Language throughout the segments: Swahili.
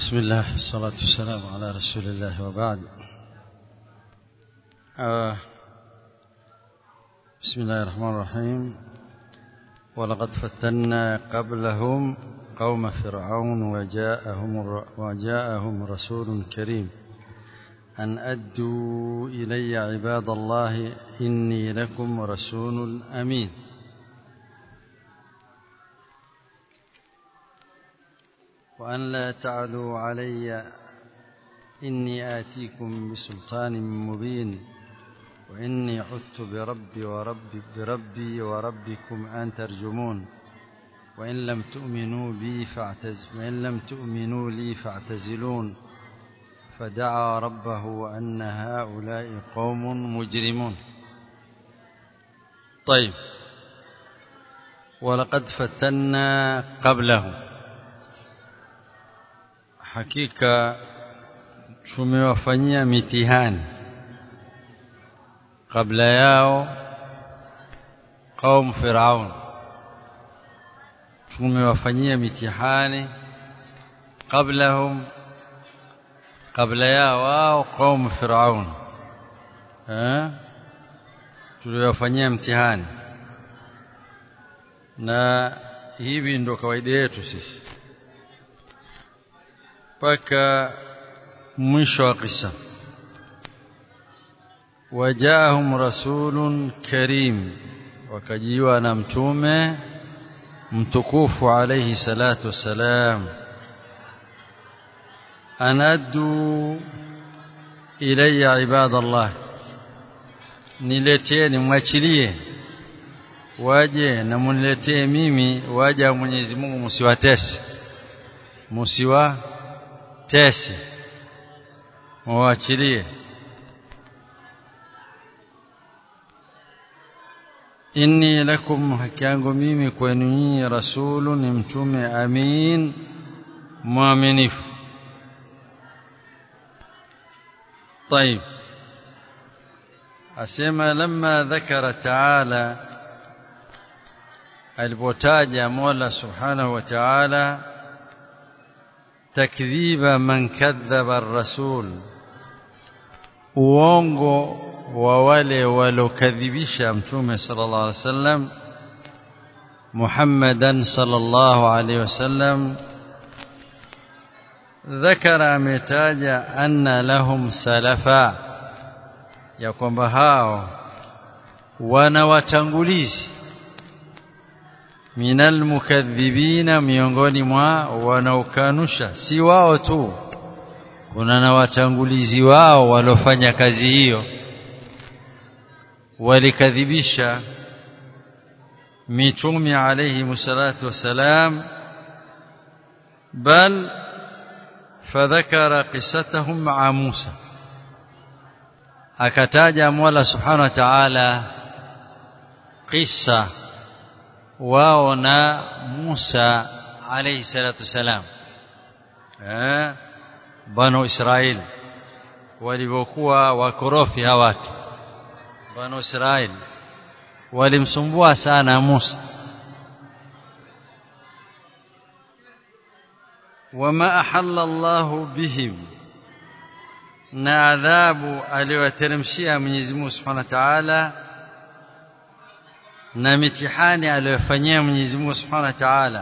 بسم الله الصلاة والسلام على رسول الله وبعد آه بسم الله الرحمن الرحيم ولقد فتنا قبلهم قوم فرعون وجاءهم وجاءهم رسول كريم أن أدوا إلي عباد الله إني لكم رسول أمين وأن لا تعلوا علي إني آتيكم بسلطان مبين وإني عدت بربي وربي بربي وربكم أن ترجمون وإن لم تؤمنوا بي فاعتز وإن لم تؤمنوا لي فاعتزلون فدعا ربه أن هؤلاء قوم مجرمون طيب ولقد فتنا قبله hakika tumewafanyia mitihani kabla yao qaum firaun tumewafanyia mitihani qablahum kabla yao wao qaum firaun eh tuliwafanyia mtihani na hivi ndo kawaida yetu sisi mpaka mwisho wa kisa wajaahum rasulun karim wakajiwa na mtume mtukufu alayhi salatu wassalam anaddu ilayya ibadallah nileteni mwachilie waje na muniletee mimi waja Mwenyezi Mungu msiwatese msiwa tesi muachilie inni lakum haki yangu mimi kwenu nyinyi rasulu ni mtume amin mwaminifu طيب asema lamma dhakara taala alipotaja Mola subhanahu wa ta'ala تكذيب من كذب الرسول uongo wa wale walokadhibisha mtume sallallahu alaihi wasallam Muhammadan sallallahu alaihi wasallam ذكر ametaja anna lahum salafa ya kwamba hao wana watangulizi minal mukadhibina miongoni mwa wanaokanusha si wao tu kuna na watangulizi wao walofanya kazi hiyo walikadhibisha mitume alayhi musallatu wasalam bal fadhakara qissatahum ma'a Musa akataja Mola subhanahu wa ta'ala qissa wao na Musa alayhi salatu wasalam eh banu Israel walivyokuwa wakorofi hawa watu banu Israel walimsumbua sana Musa wama ahalla Allah bihim na adhabu aliyoteremshia Mwenyezi Mungu Subhanahu wa Ta'ala na mitihani aliyofanyia Mwenyezi Mungu Subhanahu wa Ta'ala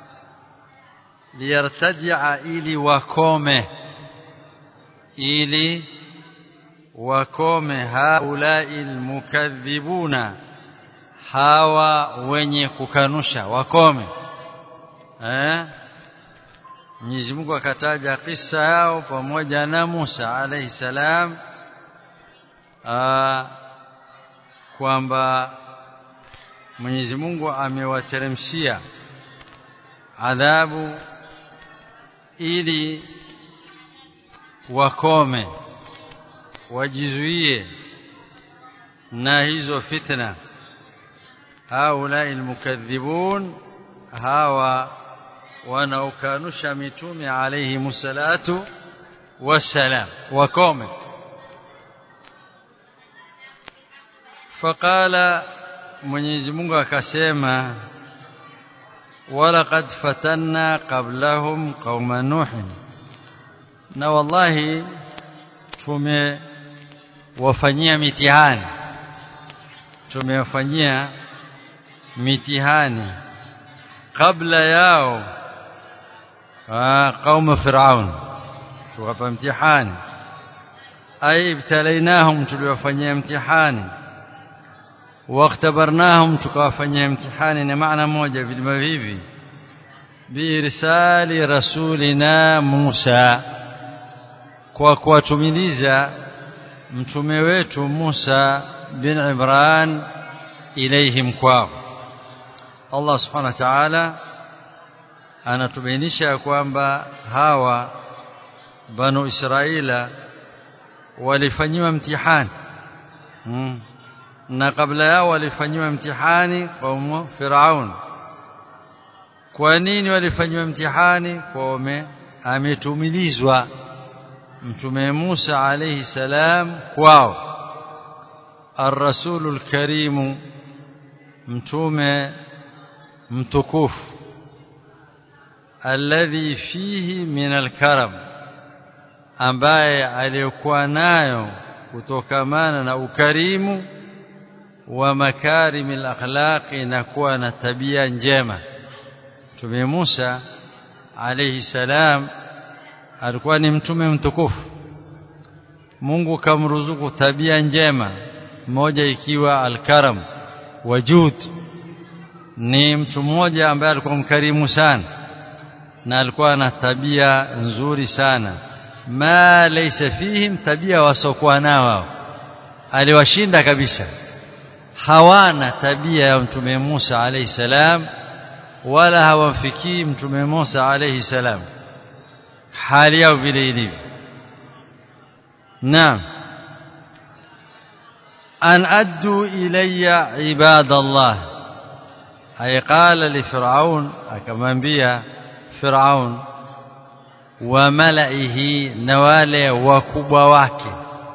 liyartajia ili wakome ili wakome haulai almukadhibuna hawa wenye kukanusha wakome eh Mwenyezi Mungu akataja kisa yao pamoja na Musa alayhi salam kwamba Mwenyezi Mungu amewateremshia adhabu ili wakome wajizuie na hizo fitna haulai almukadhibun hawa wanaokanusha mitume alayhi musallatu wassalam wakome faqala Mwenyezi Mungu akasema walaqad fatanna qablahum qauma nuh na wallahi tumewafanyia mitihani tumewafanyia mitihani kabla yao qauma firaun tukapa mtihani ay ibtalainahum tuliwafanyia mtihani واختبرناهم tukawafanyia mtihani ni maana moja vilima vivi biirsali rasulina Musa kwa kuwatumiliza mtume wetu Musa bin Imran ilaihim kwao Allah subhanahu wa ta'ala anatubainisha kwamba hawa banu Israila walifanyiwa mtihani hmm. na kabla yao walifanyiwa mtihani kwa Firaun kwa nini walifanyiwa mtihani kwa ametumilizwa mtume Musa alayhi salam kwao الرسول الكريم mtume mtukufu alladhi fihi min alkaram ambaye aliyokuwa nayo kutokamana na ukarimu wa makarimi alakhlaqi na kuwa na tabia njema mtume Musa alayhi salam alikuwa ni mtume mtukufu Mungu kamruzuku tabia njema moja ikiwa alkaram wajud ni mtu mmoja ambaye alikuwa mkarimu sana na alikuwa na tabia nzuri sana ma laysa fihim tabia wasokuwa nao aliwashinda kabisa hawana tabia ya mtume Musa alayhi salam wala hawamfikii mtume Musa alayhi salam hali yao vile ilivyo naam an addu ilayya ibadallah ay qala li fir'aun akamwambia fir'aun wa malaihi na wale wakubwa wake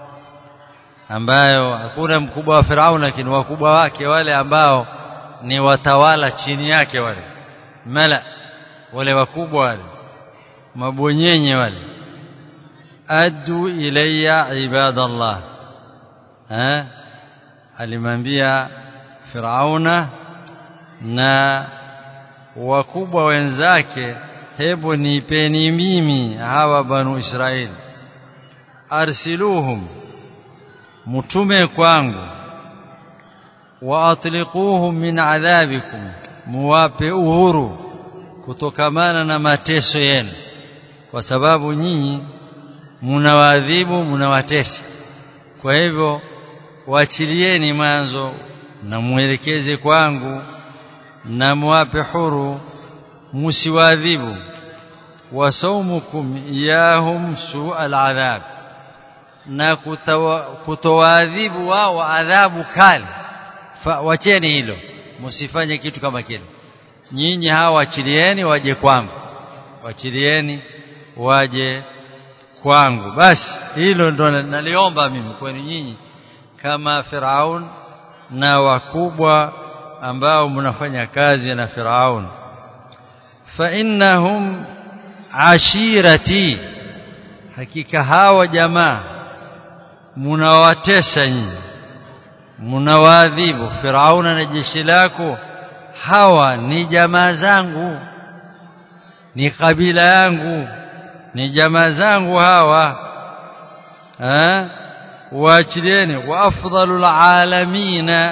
ambayo hakuna mkubwa wa Firaun lakini wakubwa wake wale ambao ni watawala chini yake wale mala wale wakubwa wale mabonyenye wale addu ilayya ibadallah eh alimwambia Firauna na wakubwa wenzake hebu nipeni mimi hawa banu Israeli arsiluhum mtume kwangu wa atliquhum min adhabikum muwape uhuru kutokamana na mateso yenu kwa sababu nyinyi mnawaadhibu mnawatesa kwa hivyo waachilieni mwanzo na muelekeze kwangu na muwape huru musiwaadhibu wasaumukum iyahum su'al adhab na kutowaadhibu wao adhabu kali wacheni hilo msifanye kitu kama kile nyinyi hawa wachilieni waje kwangu wachilieni waje kwangu basi hilo ndo naliomba mimi kwenu nyinyi kama Firaun na wakubwa ambao mnafanya kazi na Firaun fa innahum ashirati hakika hawa jamaa mnawatesa nyinyi mnawaadhibu Firauna na jeshi lako hawa ni jamaa zangu ni kabila yangu ni jamaa zangu hawa eh waachilieni wa afdalul alamina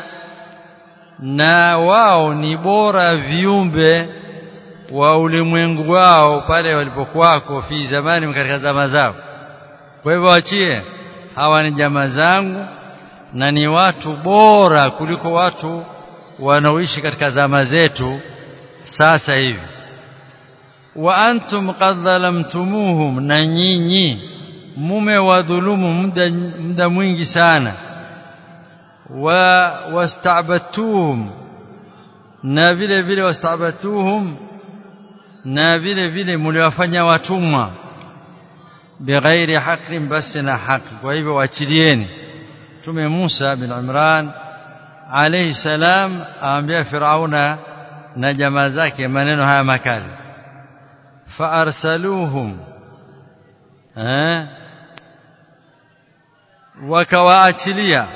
na wao ni bora viumbe wa ulimwengu wao pale walipokuwako fi zamani katika zama zao kwa hivyo waachie hawa ni jamaa zangu na ni watu bora kuliko watu wanaoishi katika zama zetu sasa hivi wa antum qad dhalamtumuhum na nyinyi mume wadhulumu muda muda mwingi sana wa wastabatuhum na vile vile wastabatuhum na vile vile mliwafanya watumwa bighairi haqqin basi na haki kwa hivyo waachilieni tume Musa bin Imran alayhi salam aambia Firauna na jamaa zake maneno haya makali faarsaluhum eh wakawaachilia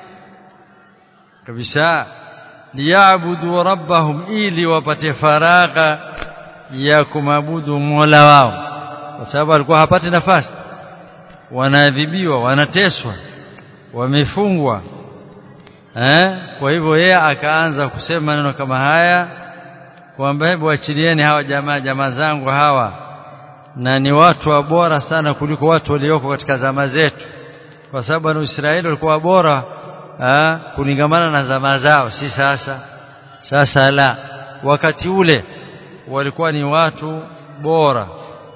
kabisa liyabudu rabbahum ili wapate faragha ya kumabudu Mola wao kwa sababu alikuwa hapati nafasi wanaadhibiwa wanateswa wamefungwa eh kwa hivyo yeye akaanza kusema neno kama haya kwamba hebu achilieni hawa jamaa jamaa zangu hawa na ni watu wa bora sana kuliko watu walioko katika zama zetu kwa sababu na Israeli walikuwa bora ha, kulingamana na zama zao si sasa sasa la wakati ule walikuwa ni watu bora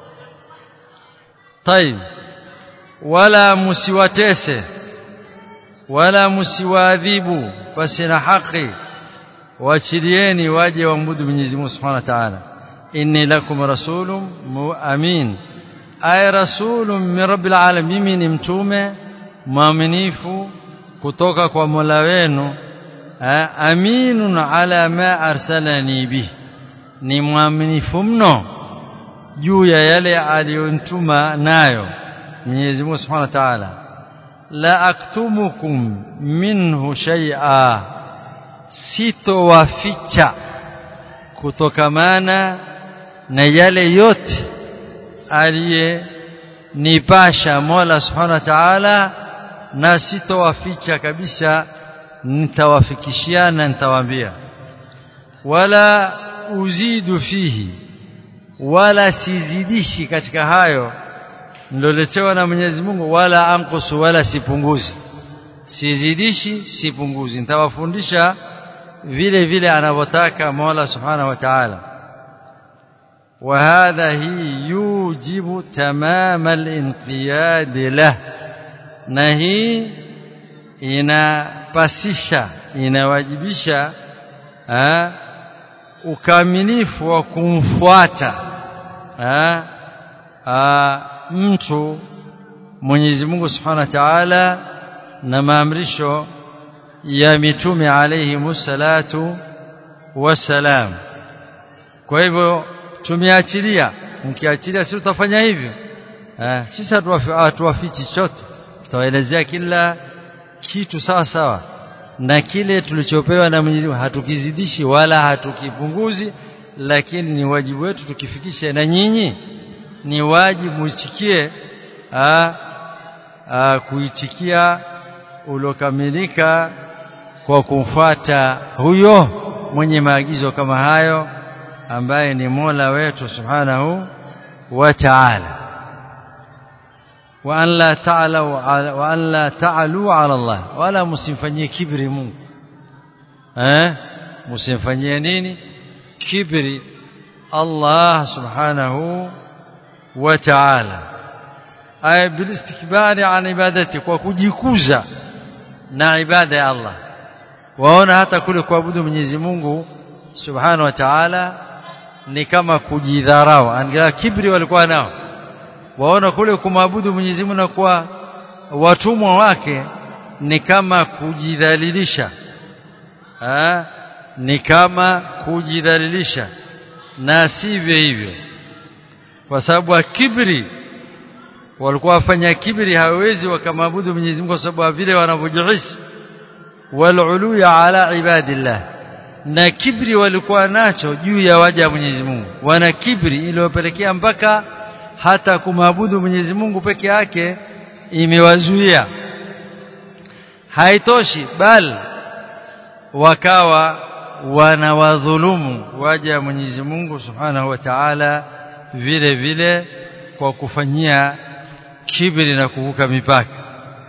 طيب wala msiwatese wala msiwaadhibu basi na haki waachilieni waje waabudu Mwenyezi Mungu Subhanahu wa Ta'ala inni lakum rasulun amin ay rasulun min rabbil alamin mimi ni mtume mwaminifu kutoka kwa Mola wenu aminun ala ma arsalani bi ni mwaminifu mno juu ya yale aliyonituma nayo Mwenyezi Mungu Subhanahu wa Ta'ala la aktumukum minhu shay'a sitowaficha kutokamana na yale yote aliyenipasha Mola Subhanahu wa Ta'ala na sitowaficha kabisa nitawafikishiana nitawaambia wala uzidu fihi wala sizidishi katika hayo niloletewa na Mwenyezi Mungu wala ankusu wala sipunguzi sizidishi sipunguzi nitawafundisha vile vile anavyotaka Mola Subhanahu wa Ta'ala وهذا هي يوجب تمام الانقياد له na hii inapasisha inawajibisha ha, ukamilifu wa kumfuata ha, ha, mtu Mwenyezi Mungu Subhanahu wa Ta'ala na maamrisho ya mitume alayhi musallatu wassalam kwa hivyo tumeachilia mkiachilia sisi tutafanya hivyo eh sisi hatuwafichi chochote tutawaelezea kila kitu sawa sawa na kile tulichopewa na Mwenyezi Mungu hatukizidishi wala hatukipunguzi lakini ni wajibu wetu tukifikishe na nyinyi ni wajibu muichikie kuitikia ulokamilika kwa kumfuata huyo mwenye maagizo kama hayo ambaye ni Mola wetu Subhanahu wa Ta'ala wa an la ta'alu wa an la ta'alu 'ala Allah wala msimfanyie kibri Mungu eh msimfanyie nini kibri Allah Subhanahu wa Ta'ala ay bil istikbari an ibadati kwa kujikuza na ibada ya Allah waona hata kule kuabudu Mwenyezi Mungu Subhanahu wa Ta'ala ni kama kujidharau angalia kibri walikuwa nao waona kule kumwabudu Mwenyezi Mungu na kuwa watumwa wake ni kama kujidhalilisha ha? ni kama kujidhalilisha na sivyo hivyo kwa sababu kibri walikuwa wafanya kibri hawezi wakamwabudu Mwenyezi Mungu kwa sababu vile wanavyojihisi wal ala ibadillah na kibri walikuwa nacho juu ya waja wa Mwenyezi Mungu wana kibri iliyopelekea mpaka hata kumwabudu Mwenyezi Mungu peke yake imewazuia haitoshi bal wakawa wanawadhulumu waja wa Mwenyezi Mungu Subhanahu wa Ta'ala vile vile kwa kufanyia kibri na kuvuka mipaka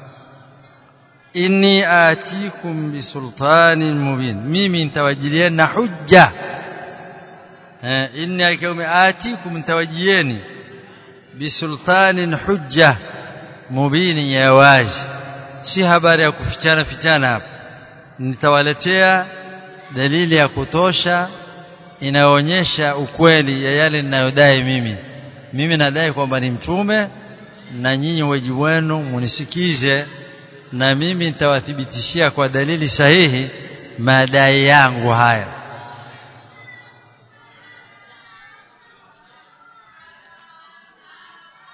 inni atikum bisultanin mubin mimi nitawajilieni na hujja eh inni akiume atikum nitawajieni bisultanin hujja mubini ya wazi si habari ya kufichana fichana hapa nitawaletea dalili ya kutosha inaonyesha ukweli ya yale ninayodai mimi mimi nadai kwamba ni mtume na nyinyi wajibu wenu munisikize na mimi nitawathibitishia kwa dalili sahihi madai yangu haya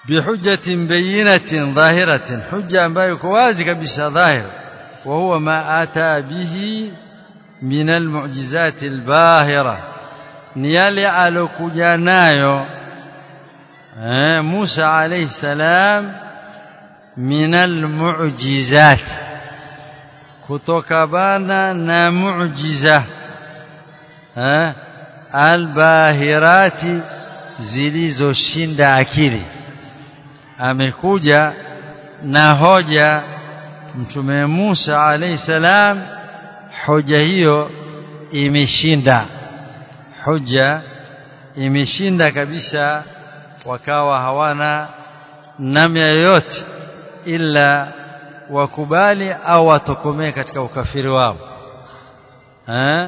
bihujjatin bayinatin dhahiratin hujja ambayo iko wazi kabisa dhahir wa huwa ma ata bihi min almu'jizat albahira ni yale alokuja nayo eh Musa alayhi salam min almu'jizat kutoka bana na mu'jiza eh albahirati zilizoshinda akili amekuja na hoja mtume Musa alayhi salam hoja hiyo imeshinda hoja imeshinda kabisa wakawa hawana namna yoyote ila wakubali au watokomee katika ukafiri wao eh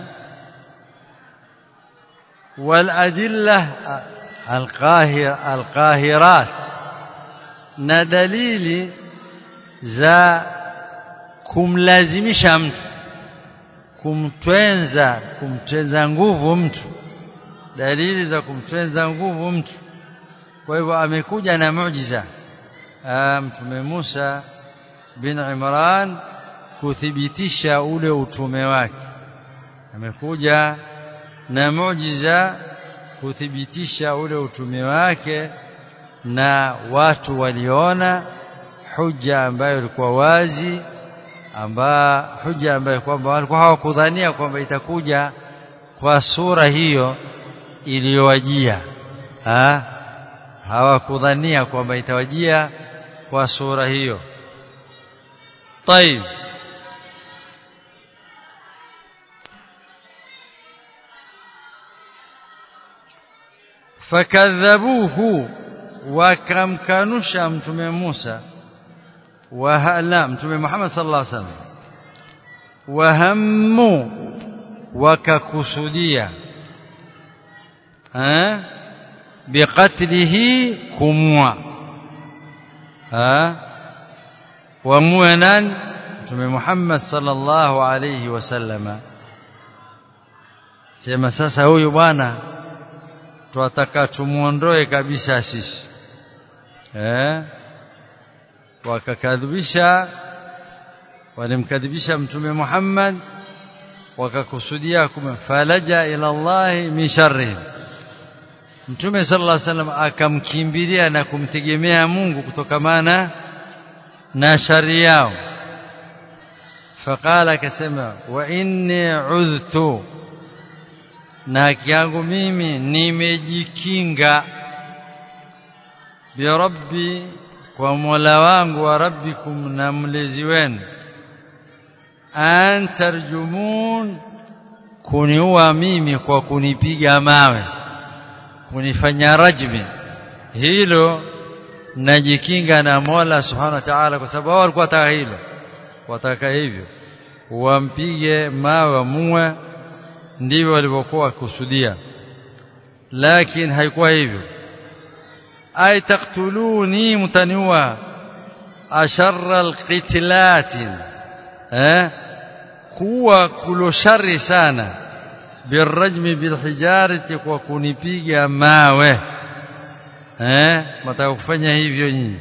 والأدلة القاهر القاهرات na dalili za kumlazimisha mtu kumtwenza kumtwenza nguvu mtu dalili za kumtwenza nguvu mtu kwa hivyo amekuja na muujiza mtume Musa bin Imran kuthibitisha ule utume wake amekuja na muujiza kuthibitisha ule utume wake na watu waliona hujja ambayo ilikuwa wazi amba hujja ambayo kwamba walikuwa hawakudhania kwamba itakuja kwa sura hiyo iliyowajia ha hawakudhania kwamba itawajia kwa sura hiyo طيب fakadhabuhu wakamkanusha mtume Musa wahala mtume Muhammad sallallahu alaihi wasallam wahammu wakakusudia eh biqatlihi kumwa eh wamue nani mtume Muhammad sallallahu alaihi wasallama sema sasa huyu bwana twataka tumuondoe kabisa sisi eh wakakadhibisha walimkadhibisha mtume Muhammad wakakusudia kumfalaja ila Allah min sharrihim mtume sallallahu alaihi wasallam akamkimbilia na kumtegemea Mungu kutokamana na shari yao faqala akasema wa inni udhtu na haki yangu mimi nimejikinga birabbi kwa Mola wangu wa rabbikum na mlezi wenu an tarjumun kuniua mimi kwa kunipiga mawe kunifanya rajmi hilo najikinga na Mola subhanahu wa ta'ala kwa sababu walikuwa wataka hilo wataka hivyo wampige mawe muwe ndivyo walivyokuwa kusudia lakini haikuwa hivyo ay taqtuluni mutaniwa asharra alqitlat eh kuwa kulo shari sana birajmi bilhijarati kwa kunipiga mawe eh mtaka kufanya hivyo nyinyi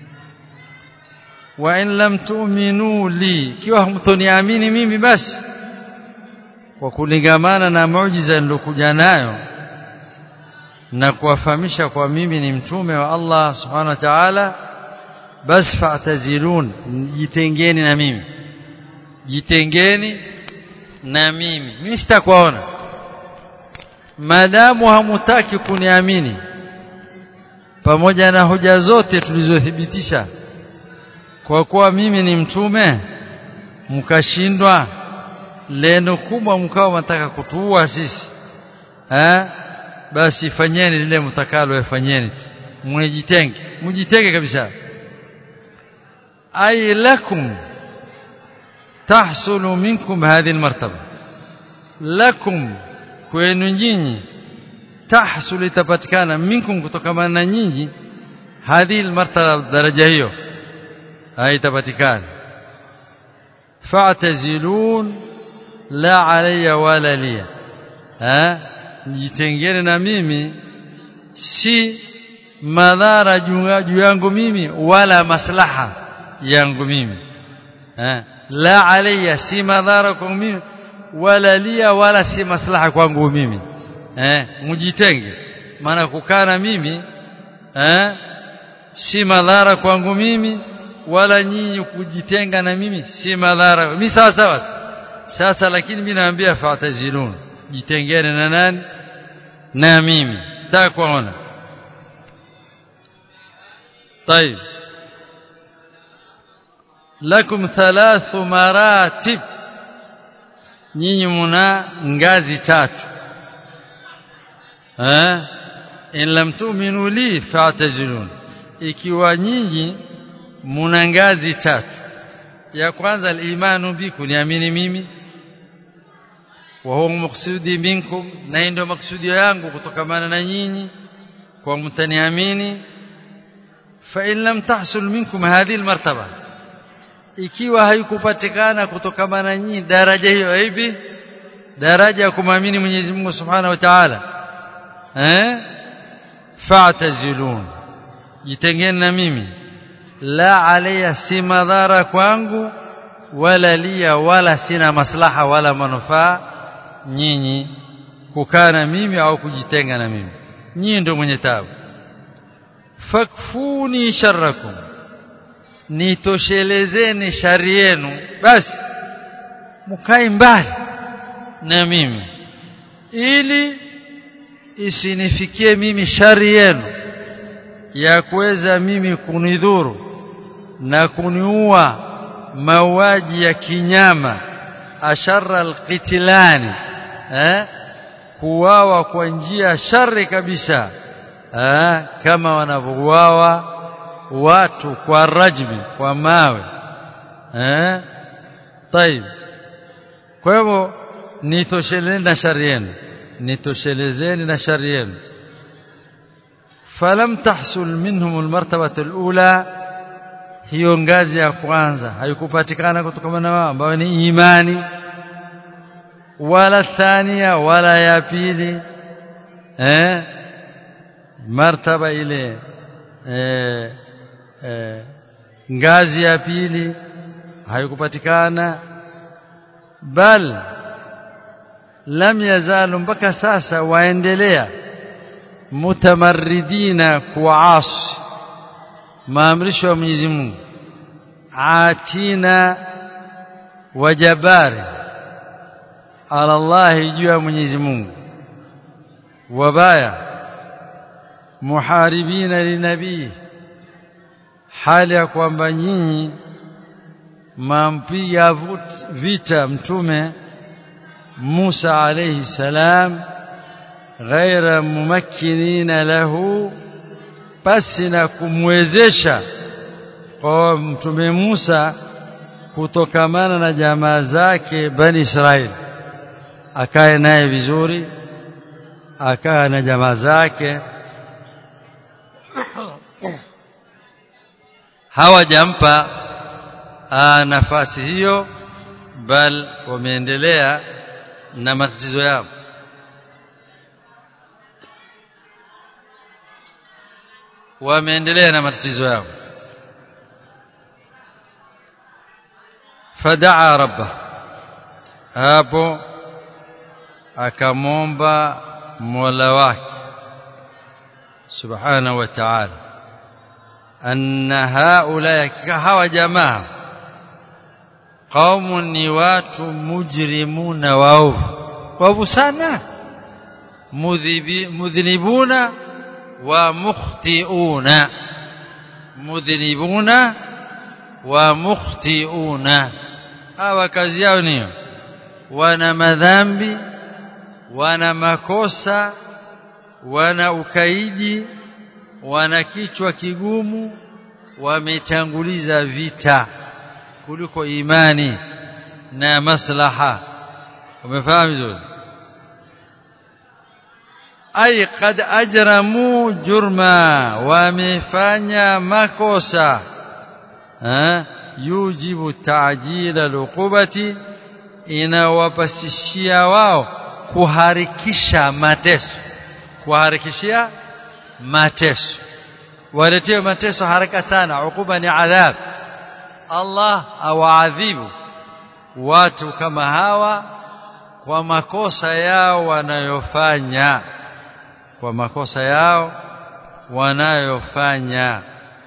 wa in lam tu'minu li kiwa mtoniamini mimi basi kwa kulingamana na muujiza nilokuja nayo na kuwafahamisha kwa mimi ni mtume wa Allah subhanahu wa ta'ala bas fa'tazilun jitengeni na mimi jitengeni na mimi mimi sitakuona madamu hamutaki kuniamini pamoja na hoja zote tulizothibitisha kwa kuwa mimi ni mtume mkashindwa leno kubwa mkao mtaka kutuua sisi eh basi fanyeni lile mtakalo yafanyeni mjitenge mjitenge kabisa ay lakum tahsulu minkum hadhihi almartaba lakum kwenu nyinyi tahsulu itapatikana minkum kutokana na nyinyi hadhihi almartaba daraja hiyo haitapatikana fa'tazilun la alayya wala liya eh jitengene na mimi si madhara juu yangu mimi wala maslaha yangu mimi eh la alayya si madhara kwangu mimi wala lia wala si maslaha kwangu mimi eh mjitenge maana kukana mimi eh si madhara kwangu mimi wala nyinyi kujitenga na mimi si madhara mimi sawa sawa sasa lakini mimi naambia fatazilun jitengene na nani na mimi sitaki kuona طيب lakum thalathu maratib nyinyi muna ngazi tatu eh in lam tu'minu li fa'tazilun ikiwa nyinyi muna ngazi tatu ya kwanza al-imanu bi kuniamini mimi wa huwa maksudi minkum na ndio maksudi yangu kutokamana na nyinyi kwa mtaniamini fa in lam tahsul minkum hadhihi al-martaba ikiwa haikupatikana kutokamana na nyinyi daraja hiyo hivi daraja ya kumwamini Mwenyezi Mungu Subhanahu wa Ta'ala eh fa'tazilun jitengeni na mimi la alayya si madhara kwangu wala lia wala sina maslaha wala manufaa nyinyi kukaa na mimi au kujitenga na mimi nyinyi ndio mwenye tabu fakfuni sharrakum nitoshelezeni shari yenu basi mkae mbali na mimi ili isinifikie mimi shari yenu ya kuweza mimi kunidhuru na kuniua mauaji ya kinyama asharra alqitilani eh kuwawa kwa njia shari kabisa eh kama wanavyouawa watu kwa rajmi kwa mawe eh طيب kwa hivyo nitoshelezeni na shari yenu nitoshelezeni na shari yenu falam tahsul minhum almartabah alula hiyo ngazi ya kwanza haikupatikana kutokana na wao ambao ni imani wala thania wala ya pili eh martaba ile eh, eh ngazi ya pili haikupatikana bal lam yazalu mpaka sasa waendelea mutamarridina kuasi maamrisho ya Mwenyezi Mungu atina wajabari ala Allah juu ya Mwenyezi Mungu wabaya muharibina linabii hali ya kwamba nyinyi mampiga vita mtume Musa alayhi salam ghaira mumakkinina lahu basi na kumwezesha kwa mtume Musa kutokamana na jamaa zake bani Israeli akae naye vizuri akaa na jamaa zake hawajampa nafasi hiyo bal wameendelea na matatizo yao wameendelea na matatizo yao fadaa rabba hapo akamomba mola wake subhanahu wa ta'ala anna haula hawa jamaa qaumun ni watu mujrimuna waovu waovu sana mudhinibuna wa mukhtiuna mudhinibuna wa mukhtiuna hawa kazi yao niyo wana madhambi wana makosa wana ukaidi wana kichwa kigumu wametanguliza vita kuliko imani na maslaha umefahamu vizuri ay qad ajramu jurma wamefanya makosa ha yujibu ta'jil al-uqubati inawapasishia wao kuharikisha mateso kuharikishia mateso waletewe mateso haraka sana ukuba ni adhab Allah awaadhibu watu kama hawa kwa makosa yao wanayofanya kwa makosa yao wanayofanya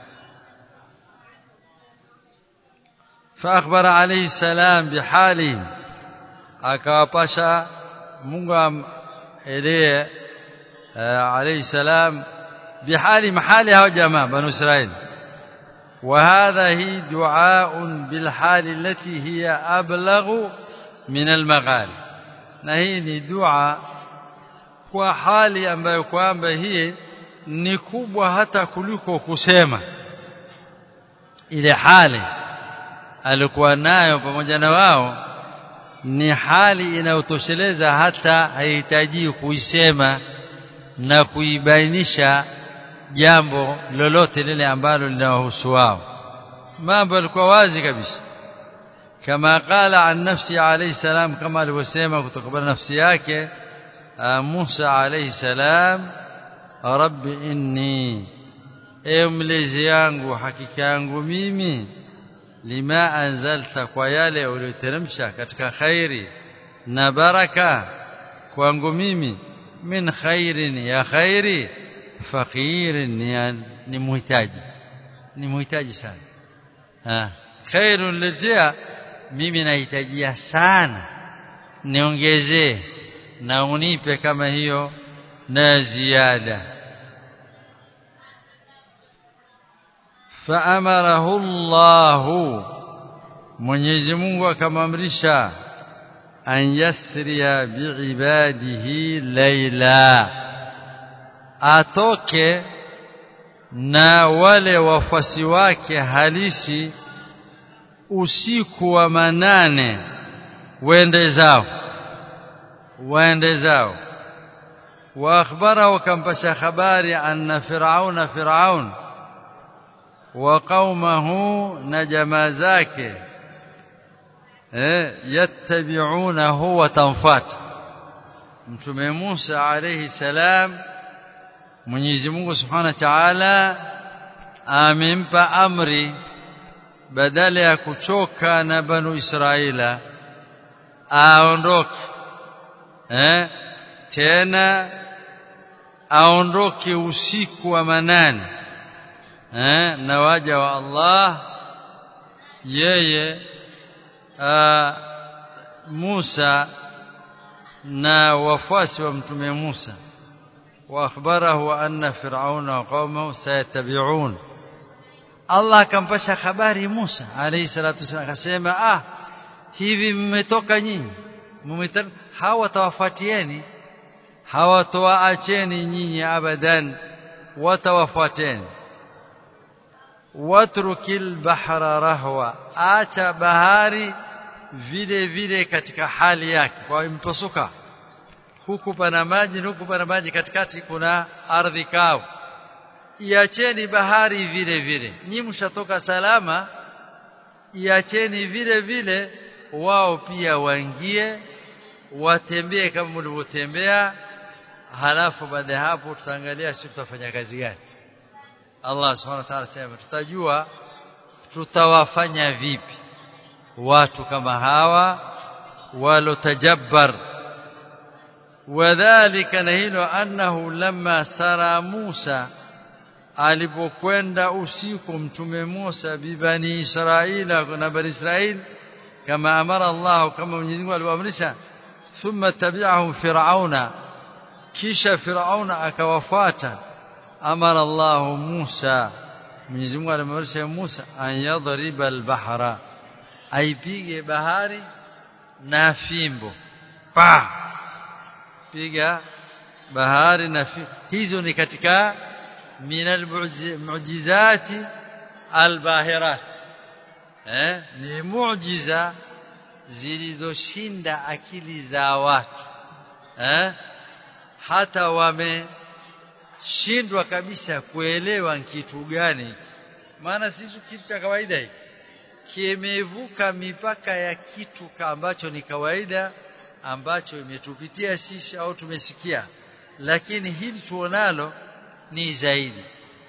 فأخبر عليه السلام بحالهم akawapasha Mungu elie عليه السلام بحال محال هؤلاء جماعة بنو إسرائيل وهذا هي دعاء بالحال التي هي أبلغ من المغال na hii ni dua kwa hali ambayo kwamba hii ni kubwa hata kuliko kusema ile hali alikuwa nayo pamoja na wao ni hali inayotosheleza hata haihitaji kuisema na kuibainisha jambo lolote lile ambalo linawahusu wao mambo yalikuwa wazi kabisa kama qala an nafsi alayhi salam kama alivyosema kutokana na nafsi yake Musa alayhi salam rabbi inni ewe mlezi yangu hakika yangu mimi lima anzalta kwa yale uliyoteremsha katika khairi na baraka kwangu mimi min khairin ya khairi faqirin ni, ni muhitaji ni muhitaji sana ha khairun lijia mimi nahitajia sana niongezee na unipe kama hiyo na ziada faamarahu Allah Mwenyezi Mungu akamamrisha an yasriya biibadihi laila atoke na wale wafasi wake halisi usiku wa manane wende zao waende zao wa akhbara wakampasha habari anna firauna firaun wa qaumahu na jamaa zake eh yattabi'unahu wa tanfat mtume Musa alayhi salam Mwenyezi Mungu Subhanahu wa Ta'ala amempa amri badala ya kuchoka na banu Israila aondoke eh tena aondoke usiku wa manane eh na waja wa Allah yeye Musa na wafuasi wa mtume Musa واخبره ان فرعون وقومه سيتبعون Allah akampasha habari Musa alayhi salatu wasallam akasema ah hivi mmetoka nyinyi hawatawafuatieni hawatowaacheni nyinyi abadan watawafuateni watrukil bahra rahwa acha bahari vile vile katika hali yake kwa impasuka huku pana maji huku pana maji katikati kuna ardhi kavu iacheni bahari vile vile nyi mshatoka salama iacheni vile vile wao pia waingie watembee kama mlivyotembea halafu baada ya hapo tutaangalia sisi tutafanya kazi gani Allah subhanahu wa ta'ala sema tutajua tutawafanya vipi watu kama hawa walotajabbar wadhālika na hilo annahu lamma sara Musa alipokwenda usiku mtume Musa bibani Israila na bani Israil kama amara Allah kama Mwenyezi Mungu alivyoamrisha thumma tabi'ahum fir'auna kisha fir'auna akawafuata amara Allah Musa Mwenyezi Mungu alimwamrisha Musa an yadriba al-bahra aipige bahari na fimbo pa piga bahari na fimbo hizo ni katika min almu'jizati albahirat eh ni muujiza zilizoshinda akili za watu eh hata wameshindwa kabisa kuelewa kitu gani maana sisi kitu cha kawaida hiki kimevuka mipaka ya kitu ambacho ni kawaida ambacho imetupitia sisi au tumesikia lakini hili tuonalo ni zaidi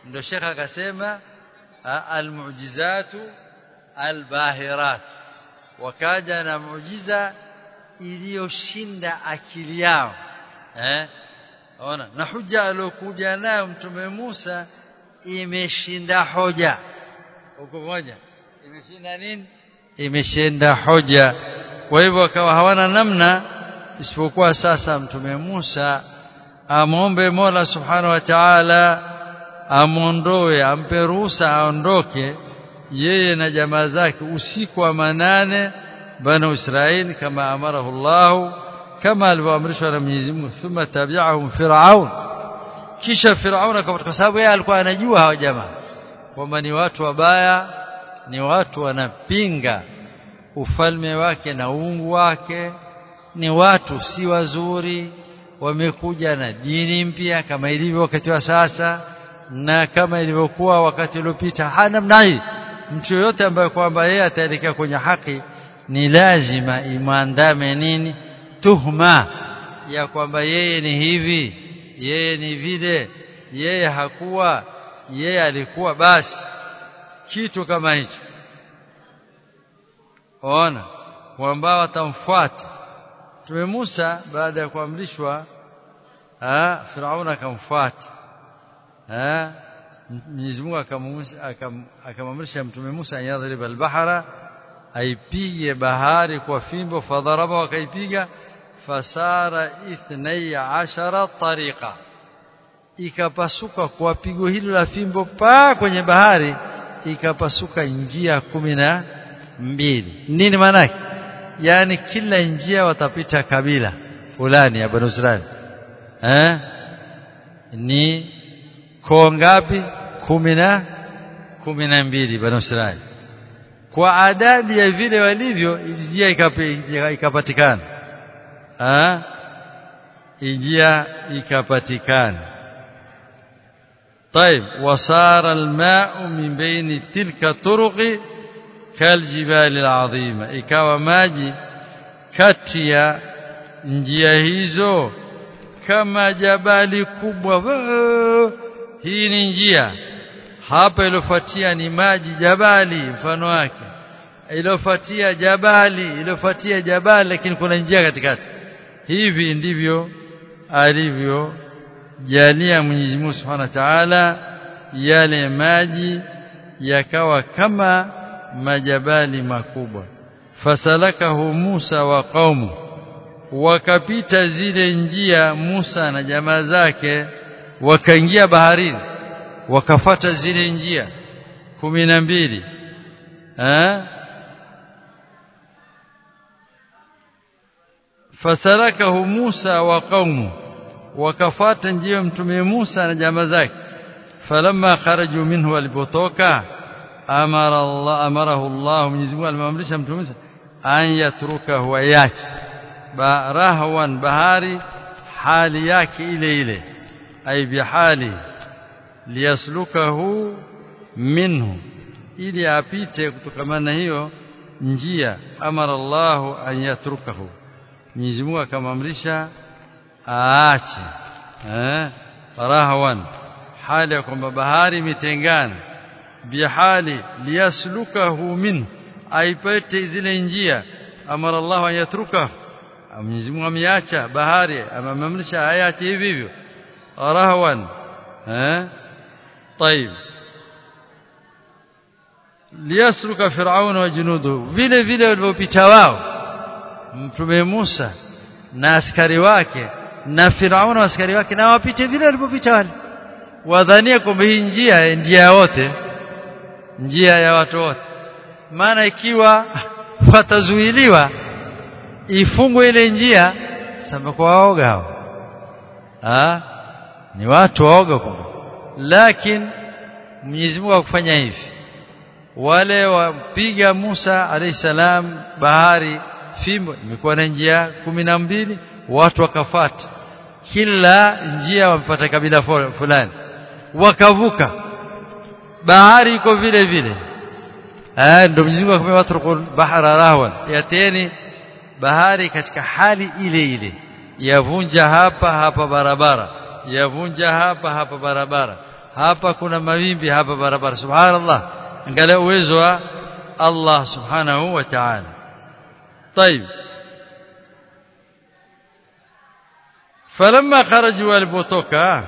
ndio Sheikh akasema almu'jizatu albahirat wakaja na muujiza iliyoshinda akili yao eh ona na huja aliyokuja nayo mtume Musa imeshinda hoja huko moja imeshinda nini imeshinda hoja kwa hivyo akawa hawana namna isipokuwa sasa mtume Musa amombe Mola subhanahu wa ta'ala amondoe ampe ruhusa aondoke yeye na jamaa zake usiku wa manane banu Israeli kama amarahu Allah kama alivyoamrishwa na Mwenyezi Mungu thumma tabi'ahum fir'aun kisha fir'aun kwa sababu yeye alikuwa anajua hawa jamaa kwamba ni watu wabaya ni watu wanapinga ufalme wake na uungu wake ni watu si wazuri wamekuja na dini mpya kama ilivyo wakati wa sasa na kama ilivyokuwa wakati uliopita hana mnai mtu yoyote ambaye kwamba yeye ataelekea kwenye haki ni lazima imwandame nini tuhma ya kwamba yeye ni hivi yeye ni vile yeye hakuwa yeye alikuwa basi kitu kama hicho ona kwamba watamfuata Mtume Musa baada ya kuamrishwa ah Firauna akamfuata ah Mwenyezi Mungu akamamrisha Mtume Musa ayadhriba al-bahra aipige bahari kwa fimbo fadharaba wakaipiga fasara ithnai ashara tariqa ikapasuka kwa pigo hilo la fimbo pa kwenye bahari ikapasuka njia kumi na mbili nini maana yake yani kila njia watapita kabila fulani ya Banu Israil eh ni koo ngapi kumi na kumi na mbili Banu Israil kwa adadi ya vile walivyo njia ikapatikana ah njia ikapatikana طيب وصار الماء من بين تلك الطرق كالجبال العظيمه ikawa maji kati ya njia hizo kama jabali kubwa hii ni njia hapa ilofuatia ni maji jabali mfano wake ilofuatia jabali ilofuatia jabali lakini kuna njia katikati hivi ndivyo alivyo jalia Mwenyezi Mungu Subhanahu wa Ta'ala yale maji yakawa kama majabali makubwa fasalakahu Musa wa qaumu wakapita zile njia Musa na jamaa zake wakaingia baharini wakafata zile njia kumi na mbili eh fasalakahu Musa wa qaumu wakafata njia mtume Musa na jamaa zake falamma kharaju minhu walipotoka amara Allah amarahu Allah Mwenyezi Mungu alimamrisha mtume Musa an yatrukahu ayaki rahwan bahari hali yake ile ile ay bihali liyaslukahu minhu ili apite kutokana na hiyo njia amara Allah an yatrukahu Mwenyezi Mungu akamamrisha aache eh rahwan hali ya kwamba bahari imetengana bihali liyaslukahu minhu aipate zile njia amara Allah an yatrukahu Mwenyezi Mungu ameacha bahari amemamrisha ayache hivi hivyo rahwan eh طيب liyasluka fir'auna wa junudu vile vile walivyopita wao mtume Musa na askari wake na Firauna askari wake na wapite vile walipopita wale wadhania kwamba hii njia njia wote njia ya watu wote maana ikiwa watazuiliwa ifungwe ile njia sema kwa waoga hao ah ni watu waoga kwamba lakini Mwenyezi Mungu akufanya hivi wale wapiga Musa alayhisalam bahari fimbo imekuwa na njia kumi na mbili watu wakafata kila njia wamepata kabila fulani wakavuka bahari iko vile vile eh ndio Mwenyezi Mungu akamwambia watu bahara rahwan yateni bahari katika hali ile ile yavunja hapa hapa barabara yavunja hapa hapa barabara hapa kuna mawimbi hapa barabara subhanallah angalia uwezo wa Allah subhanahu wa ta'ala طيب فلما خرجوا walipotoka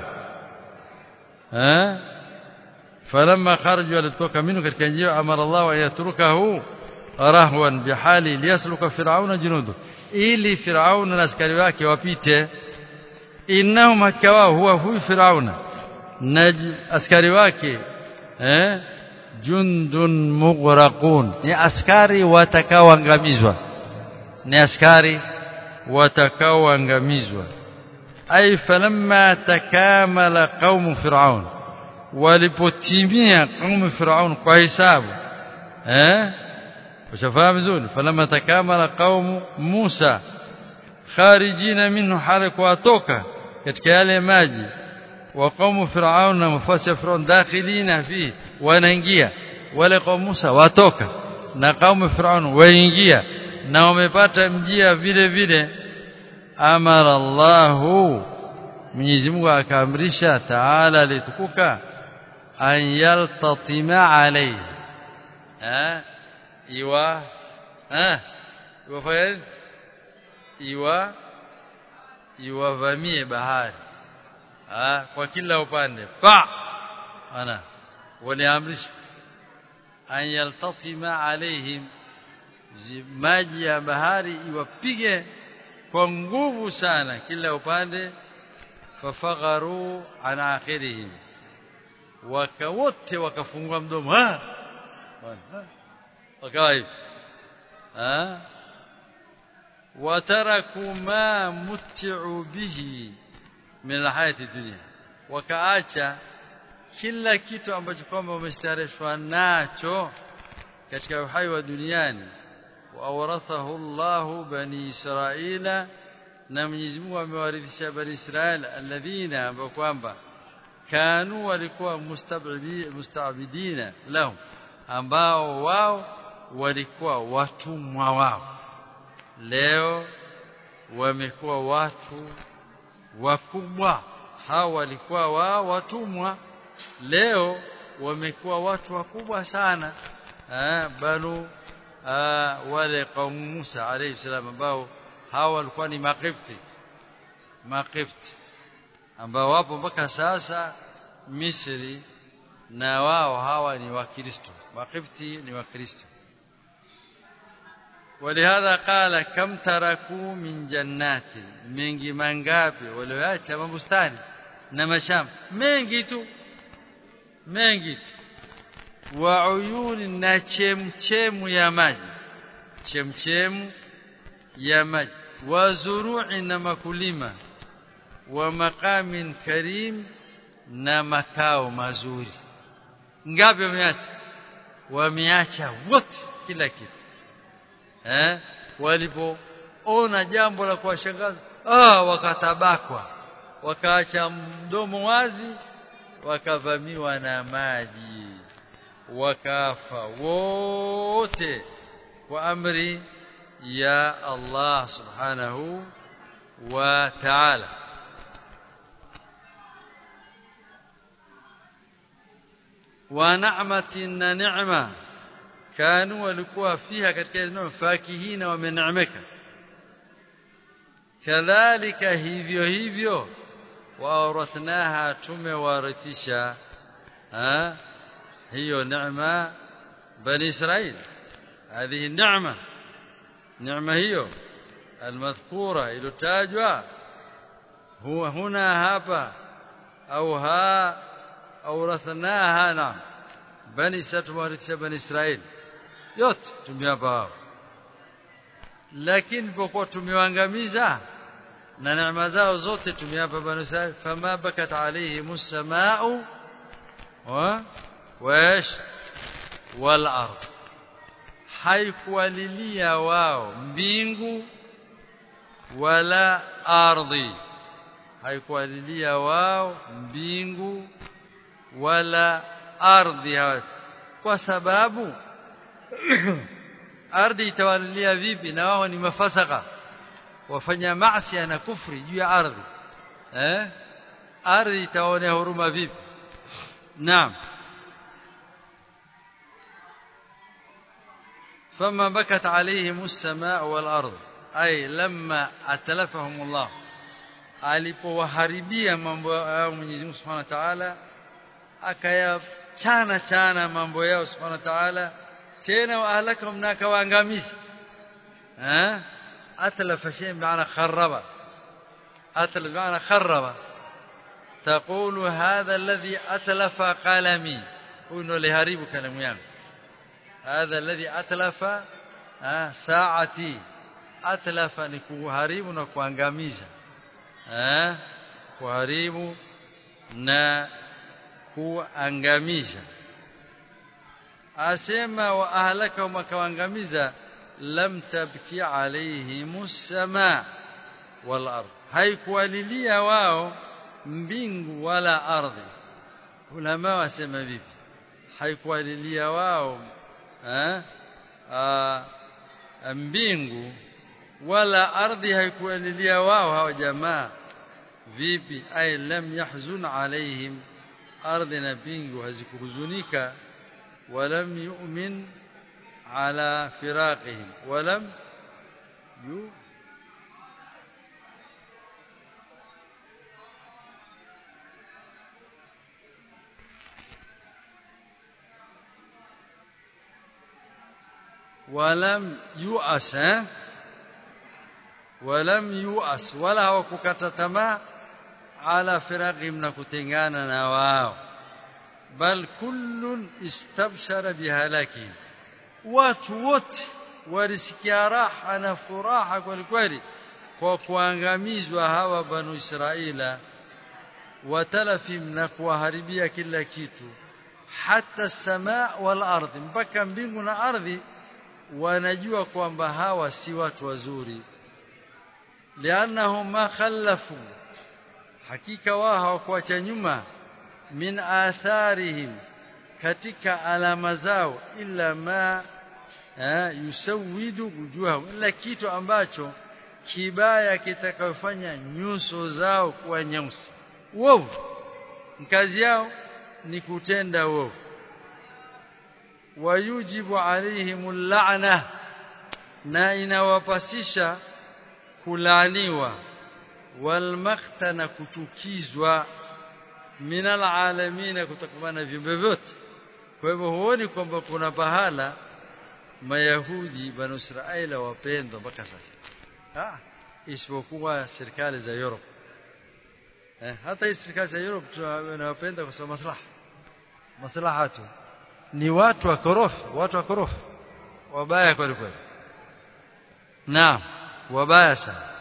eh فلما خرجوا walipotoka minhu katika njia amara Allah an yatrukahu rahwan bihali liyasluka fir'auna junudu ili fir'auna na askari wake wapite innahum hakawa huwa huyu fir'auna na askari wake eh jundun mughraqun ni askari watakaoangamizwa ni askari watakaoangamizwa ay falamma takamala qaum fir'aun walipotimia qaum fir'aun kwa hisabu eh ushafahamu vizuri falamma takamala qaum Musa kharijina minhu halaku watoka katika yale maji wa qaum fir'aun na mafasi fir'aun dakhilina fi wanaingia wale qaum Musa watoka na qaum fir'aun waingia na wamepata mjia vile vile amara Allahu Mwenyezi Mungu akaamrisha taala litukuka an yaltatima alayhi eh iwa eh iwa iwa iwavamie bahari ah kwa kila upande pa ana waliamrisha an yaltatima alaihim maji ya bahari iwapige kwa nguvu sana kila upande fafagharu an akhirihim waka wote wakafungua mdomo ah wakawa hivi ah wataraku ma mut'u bihi min alhayati dunya wakaacha kila kitu ambacho kwamba wamestareshwa nacho katika uhai wa duniani waawrathahu Allahu bani Israila na Mwenyezi Mungu amewarithisha bani Israila alladhina ambao kwamba kanu walikuwa mustabidina lahum ambao wao walikuwa watumwa wao leo wamekuwa watu wakubwa hao walikuwa wao watumwa leo wamekuwa watu wakubwa sana eh banu wale kaumu Musa alayhi salam ambao hao walikuwa ni makifti makifti ambao wapo mpaka sasa Misri na wao hawa ni wakristo makifti ni wakristo ولهذا قال كم تركوا من جنات mengi mangapi walioacha mabustani na mashamba mengi tu mengi tu wa uyuni na chemchemu ya maji chemchemu ya maji wa zuru'i na makulima wa maqamin karim na makao mazuri ngapi wameacha wameacha wote kila kitu eh walipoona jambo la kuwashangaza ah wakatabakwa wakaacha mdomo wazi wakavamiwa na maji wakafa wote kwa amri ya Allah subhanahu wa ta'ala wa na'matin na ni'ma kanu walikuwa fiha katika eneo fakihina wameneemeka kadhalika hivyo hivyo waawrathnaha tumewarithisha hiyo neema bani israil هذه النعمه نعمه hiyo المذكوره iliyotajwa huwa huna hapa au ha awrathnaha na bani satwarithisha bani israil yote tumewapa wao lakini pokuwa tumewaangamiza na neema zao zote tumewapa bani israil fama bakat alaihim as-samaa'u wa wash wal ard haikuwalilia wao mbingu wala ardhi haikuwalilia wao mbingu wala ardhi kwa sababu ardhi itawalilia vipi na wao ni mafasaka wafanya maasi na kufri juu ya ardhi eh ardhi itaonea huruma vipi نعم فما بكت عليهم السماء والأرض أي لما أتلفهم الله alipowaharibia mambo yao Mwenyezi Mungu Subhanahu wa Ta'ala akayachana chana mambo yao Subhanahu wa Ta'ala tena waahlakahum na akawaangamiza eh atlafa shay maana kharraba atlaf maana kharraba تقول هذا الذي أتلف قلمي وإنه لهريب كلام yangu هذا الذي أتلف ساعتي أتلف ni kuharibu na kuangamiza eh kuharibu na kuangamiza asema wa ahlaka makaangamiza lam tabki alaihimus samaa wal ard haikuwalilia wao mbingu wala ardhi ulama wasema vipi haikuwalilia wao eh mbingu wala ardhi haikuwalilia wao hao jamaa vipi ay lam yahzun alaihim ardhi na mbingu hazikuhuzunika walam yu'min ala firaqihim walam yu ولم يؤس ولم يؤس ولا hawakukata tamaa ala firaqihim na kutengana na wao bal kullun istabshara bihalakihim watu wote walisikia raha na furaha kweli kweli kwa kuangamizwa hawa banu israila watalafim na kuwaharibia kila kitu hata samaa wal ardhi mpaka mbingu na ardhi wanajua kwamba hawa si watu wazuri lianahum ma khallafu hakika wao hawakuacha nyuma min atharihim katika alama zao illa ma yusawidu wujuhahum illa kitu ambacho kibaya kitakayofanya nyuso zao kuwa nyeusi uovu kazi yao ni kutenda uovu wayujibu alaihim la'na na inawapasisha kulaaniwa walmakta na kuchukizwa minal alamin kutokana viumbe vyote kwa hivyo huoni kwamba kuna pahala mayahudi banu israila wapendwa mpaka sasa ah isipokuwa serikali za Europe eh, hata hii serikali za Europe tunawapenda kwa sababu maslaha maslaha tu ni watu wakorofi watu wakorofi wabaya kweli kweli naam wabaya sana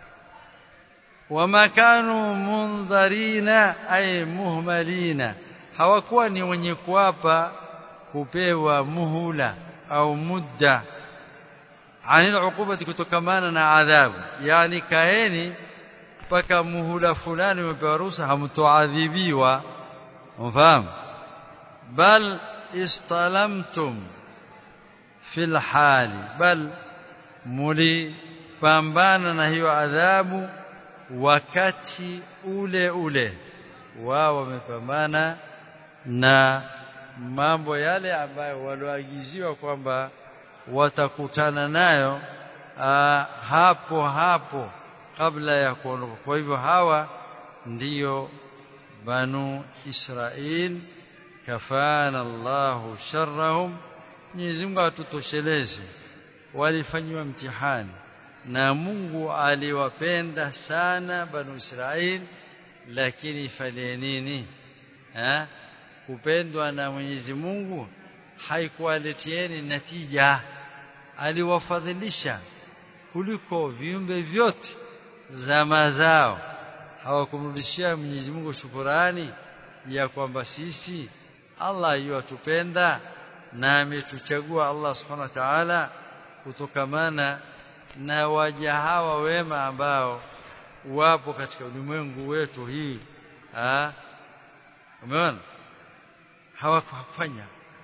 wama kanu mundharina ay muhmalina hawakuwa ni wenye kuapa kupewa muhula au mudda anil uqubati kutokamana na adhabu yani kaeni mpaka muhula fulani umepewa ruhusa hamtoadhibiwa mfahamu bal istalamtum fil hali bal mulipambana na hiyo adhabu wakati ule ule wao wamepambana na mambo yale ambayo walioagiziwa kwamba watakutana nayo aa, hapo hapo kabla ya kuondoka kwa hivyo hawa ndiyo banu Israil kafana Allahu sharrahum Mwenyezi Mungu atutosheleze walifanywa mtihani na Mungu aliwapenda sana banu Israil lakini fanye nini eh kupendwa na Mwenyezi Mungu haikuwaletieni natija aliwafadhilisha kuliko viumbe vyote zama zao hawakumrudishia Mwenyezi Mungu shukurani ya kwamba sisi Allah yuatupenda na ametuchagua Allah Subhanahu wa Ta'ala kutokamana na waja hawa wema ambao wapo katika ulimwengu wetu hii ah umeona hawakufanya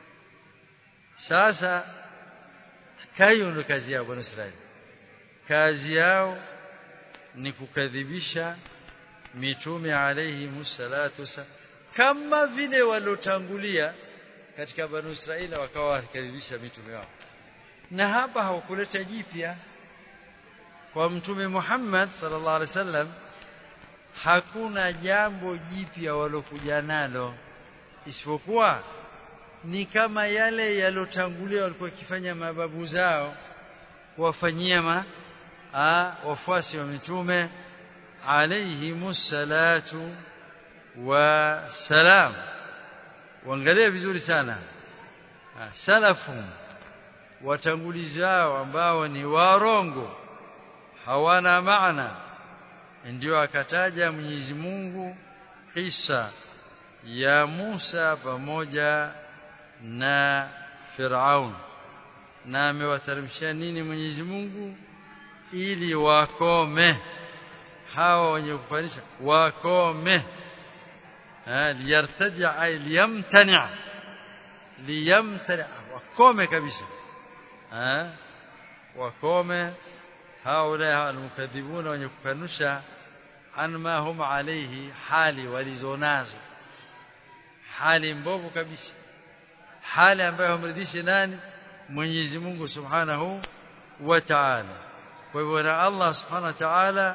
sasa kayo ndo kazi yao bwana Israeli kazi yao ni kukadhibisha mitume alayhi musallatu kama vile waliotangulia katika banu Israila wakawa wakikaribisha mitume wao na hapa hawakuleta jipya kwa mtume Muhammad sallallahu alaihi wasallam hakuna jambo jipya walokuja nalo isipokuwa ni kama yale yalotangulia walikuwa wakifanya mababu zao kuwafanyia ma a, wafuasi wa mitume alayhimus salatu wa salam waangalie vizuri sana salafum watangulizi wao ambao ni warongo hawana maana ndio akataja Mwenyezi Mungu kisa ya Musa pamoja na Firaun na amewateremshia nini Mwenyezi Mungu ili wakome hawa wenye kufanisha wakome liyartaji ay liyamtani liyamtani wakome kabisa wakome haula almukadhibuna wenye kukanusha anma hum alayhi hali walizonazo hali mbovu kabisa hali ambayo humridhishi nani Mwenyezi Mungu Subhanahu wa Ta'ala kwa hivyo na Allah Subhanahu wa Ta'ala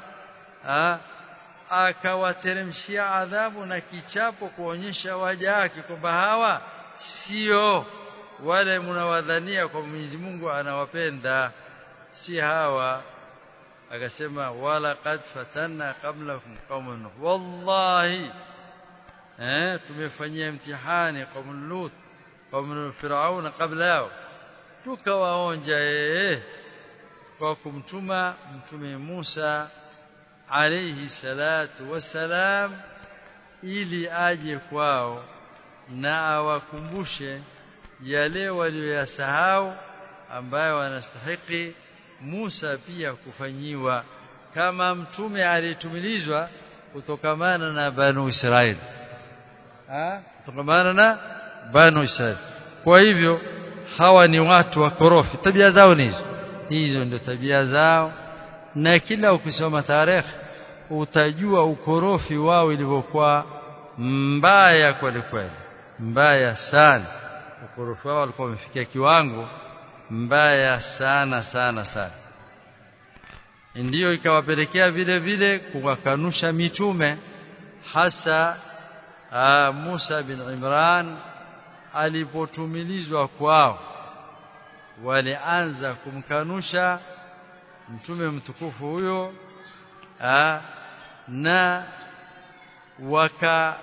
akawateremshia adhabu na kichapo kuonyesha waja wake kwamba hawa sio wale mnawadhania kwa Mwenyezi Mungu anawapenda si hawa akasema wala qad fatanna qablakum qauman nuh wallahi eh tumefanyia mtihani qaum lut qaum firaun kabla yao tukawaonja eh kwa kumtuma mtume Musa alayhi salatu wassalam ili aje kwao na awakumbushe yale walioyasahau ambayo wanastahiki Musa pia kufanyiwa kama mtume aliyetumilizwa kutokamana na Banu Israeli ah kutokamana na Banu Israeli kwa hivyo hawa ni watu wakorofi tabia zao ni hizo hizo ndio tabia zao na kila ukisoma tarehe utajua ukorofi wao ilivyokuwa mbaya kweli kweli mbaya sana ukorofi wao walikuwa wamefikia kiwango mbaya sana sana sana ndiyo ikawapelekea vile vile kuwakanusha mitume hasa aa, Musa bin Imran alipotumilizwa kwao walianza kumkanusha mtume mtukufu huyo aa, na waka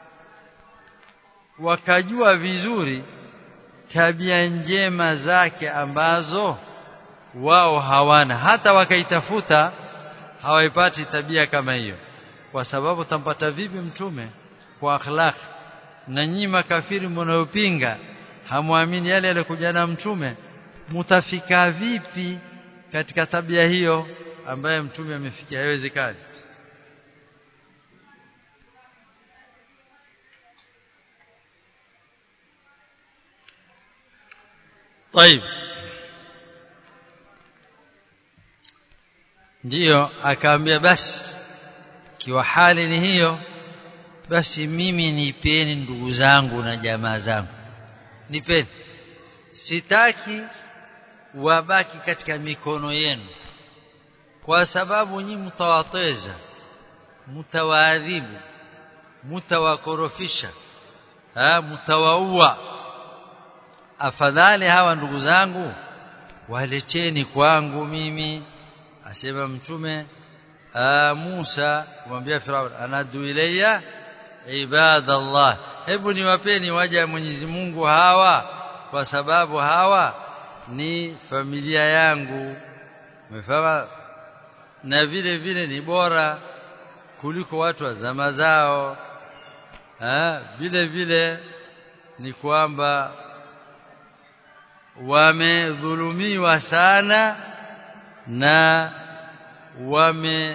wakajua vizuri tabia njema zake ambazo wao hawana hata wakaitafuta hawaipati tabia kama hiyo kwa sababu tampata vipi mtume kwa akhlaq na nyinyi makafiri mnayopinga hamwamini yale yalikuja na mtume mutafika vipi katika tabia hiyo ambaye mtume amefikia haiwezekani طيب ndiyo akaambia basi kiwa hali ni hiyo basi mimi nipeni ndugu zangu na jamaa zangu nipeni sitaki wabaki katika mikono yenu kwa sababu nyinyi mtawateza mtawaadhibu mtawakorofisha mtawaua afadhali hawa ndugu zangu waleteni kwangu mimi asema mtume Musa kumwambia Firaun anadu ilayya ibadallah hebu niwapeni waja Mwenyezi Mungu hawa kwa sababu hawa ni familia yangu umefahamu na vile vile ni bora kuliko watu wa zama zao ha, vile vile ni kwamba wamedhulumiwa sana na wame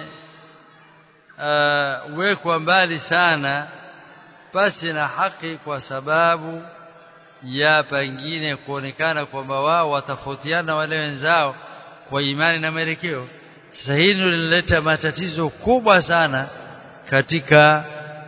uh, wekwa mbali sana pasi na haki kwa sababu ya pengine kuonekana kwamba wao watafautiana wale wenzao kwa imani na mwelekeo sasa hili linaleta matatizo kubwa sana katika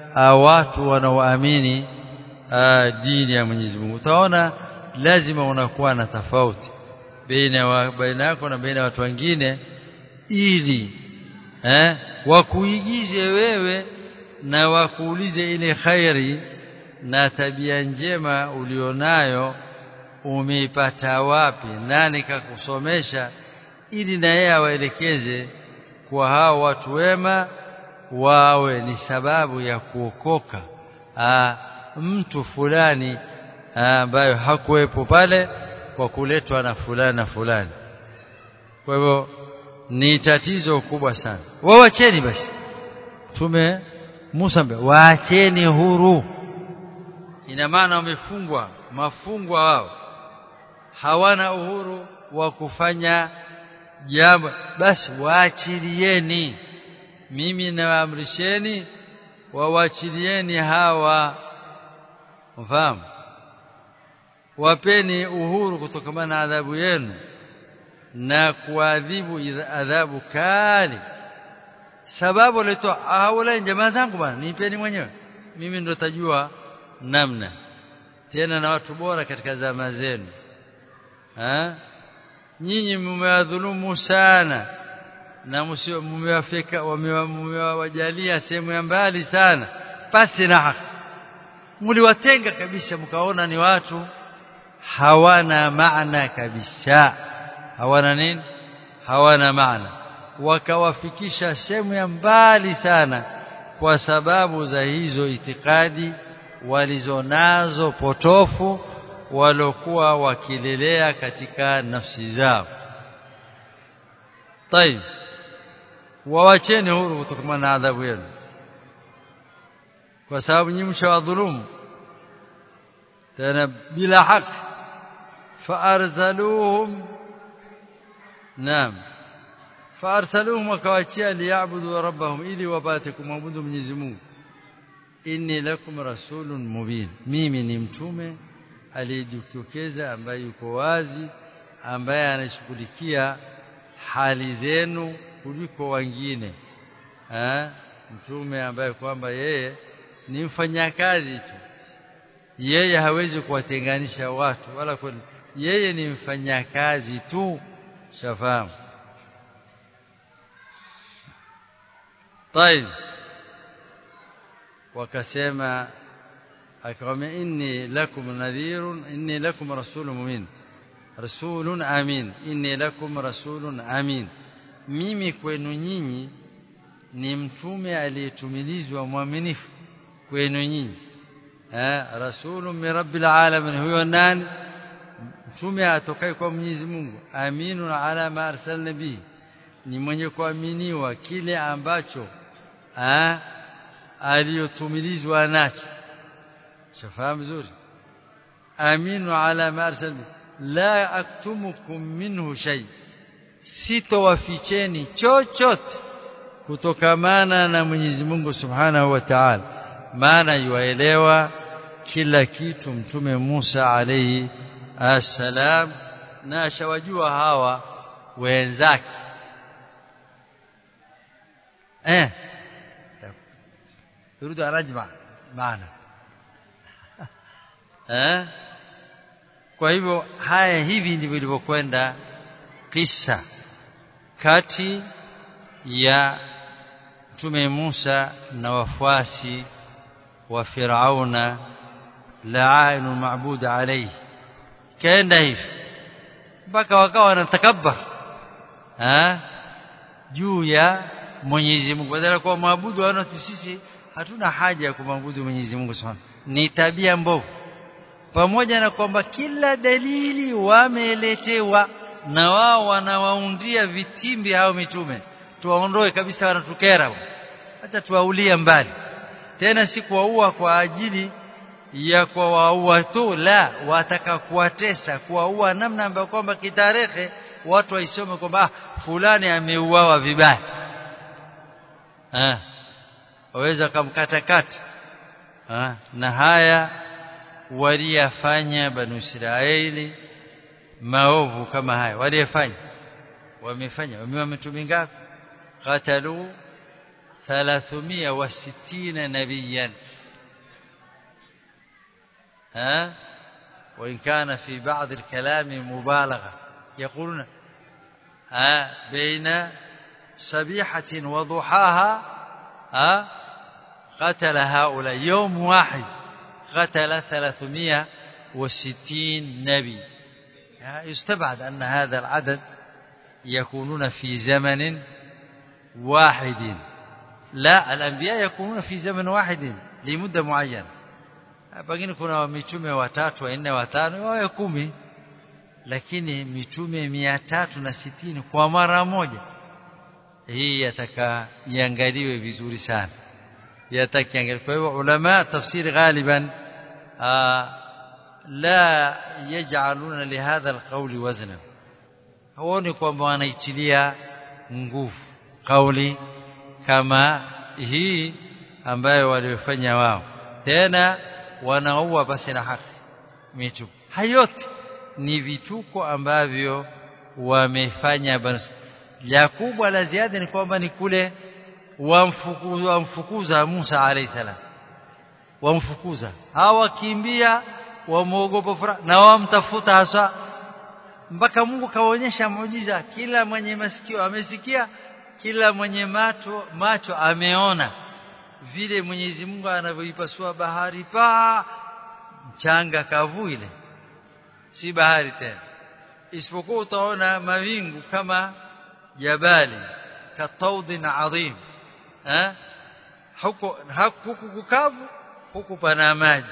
uh, watu wanaoamini uh, dini ya Mwenyezi Mungu utaona lazima unakuwa na tofauti baina baina yako na baina watu wengine ili eh wakuigize wewe na wakuulize ile khairi na tabia njema ulionayo umeipata wapi nani kakusomesha ili na yeye awaelekeze kwa hao watu wema wawe ni sababu ya kuokoka aa, mtu fulani ambayo hakuwepo pale kwa kuletwa na fulani na fulani kwa hivyo ni tatizo kubwa sana wawacheni basi tume Musa waacheni huru ina maana wamefungwa mafungwa wao hawana uhuru wa kufanya jambo basi waachilieni mimi nawaamrisheni wawachilieni hawa mfahamu wapeni uhuru kutokana na adhabu yenu na kuadhibu adhabu kali sababu leto haula jamaa zangu bwana nipeni mwenyewe mimi ndo tajua namna tena na watu bora katika zama zenu ha nyinyi mmewadhulumu sana na mmewafika mmewajalia sehemu ya mbali sana pasi na haki mliwatenga kabisa mkaona ni watu hawana maana kabisa hawana nini hawana maana wakawafikisha sehemu ya mbali sana kwa sababu za hizo itikadi walizonazo potofu walokuwa wakilelea katika nafsi zao طيب wawacheni huru kutokana na adhabu yenu kwa sababu nyinyi mshawadhulumu tena bila haki faarsaluhum naam faarsaluhum wakawachia liyabudu rabbahum ili wapate kumwabudu Mwenyezi Mungu inni lakum rasulun mubin mimi ni mtume aliyejitokeza ambaye yuko wazi ambaye anashughulikia hali zenu kuliko wengine eh mtume ambaye kwamba yeye ni mfanyakazi tu yeye hawezi kuwatenganisha watu wala kwa, yeye ni mfanyakazi tu shafahamu طيب wakasema akamwambia inni lakum nadhirun inni lakum rasulun mumin rasulun amin inni lakum rasulun amin mimi kwenu nyinyi ni mtume aliyetumilizwa mwaminifu kwenu nyinyi eh rasulun min rabbil alamin huyo nani mtume atokaye kwa Mwenyezi Mungu aminun ala ma arsalna bihi ni mwenye kuaminiwa kile ambacho eh aliyotumilizwa nacho shafahamu vizuri aminu ala ma arsal la aktumukum minhu shay sitowaficheni chochote kutokamana na Mwenyezi Mungu Subhanahu wa Ta'ala maana yuaelewa kila kitu mtume Musa alayhi assalam na ashawajua hawa wenzake eh يريد أن أجمع معنا eh kwa hivyo haya hivi ndivyo ilivyokwenda kisa kati ya mtume Musa na wafuasi wa Firauna la'inu ma'bud alayhi kaenda hivi mpaka wakawa wanatakabbar eh juu ya Mwenyezi Mungu badala kwa maabudu wana sisi hatuna haja ya kumwabudu Mwenyezi Mungu Subhanahu ni tabia mbovu pamoja na kwamba kila dalili wameletewa na wao wanawaundia vitimbi hao mitume tuwaondoe kabisa wanatukera hata tuwaulia mbali tena si kuwaua kwa ajili ya kuwaua tu la wataka kuwatesa kuwaua namna ambayo kwamba kitarehe watu waisome kwamba ah, fulani ameuawa vibaya ah waweza kumkatakata na haya waliyafanya banu Israeli maovu kama haya waliyafanya wamefanya wamewa mitume ngapi qatalu 360 نبيا ها وإن كان في بعض الكلام مبالغة يقولون ها بين سبيحة وضحاها ها قتل هؤلاء يوم واحد قتل 360 نبي يستبعد أن هذا العدد يكونون في زمن واحد لا الأنبياء يكونون في زمن واحد لمدة معينة pengine kuna mitume watatu wanne watano wawe kumi lakini mitume mia tatu na sitini kwa mara moja hii yataka iangaliwe vizuri sana yataka iangaliwe kwa hivyo ulama tafsiri ghaliban la yaj'aluna lihadha alqawli wazna huoni kwamba wanaitilia nguvu kauli kama hii ambayo waliofanya wao tena wanaua basi na haki mitume hayote ni vituko ambavyo wamefanya la kubwa la ziada ni kwamba ni kule wamfukuza, wamfukuza Musa alayhi salam wamfukuza hawakimbia wamuogopa furaha na wamtafuta hasa mpaka Mungu kawaonyesha muujiza kila mwenye masikio amesikia kila mwenye macho macho ameona vile Mwenyezi Mungu anavyoipasua bahari pa mchanga kavu ile si bahari tena isipokuwa utaona mawingu kama jabali kataudhin adhim eh huko huku kukavu huku pana maji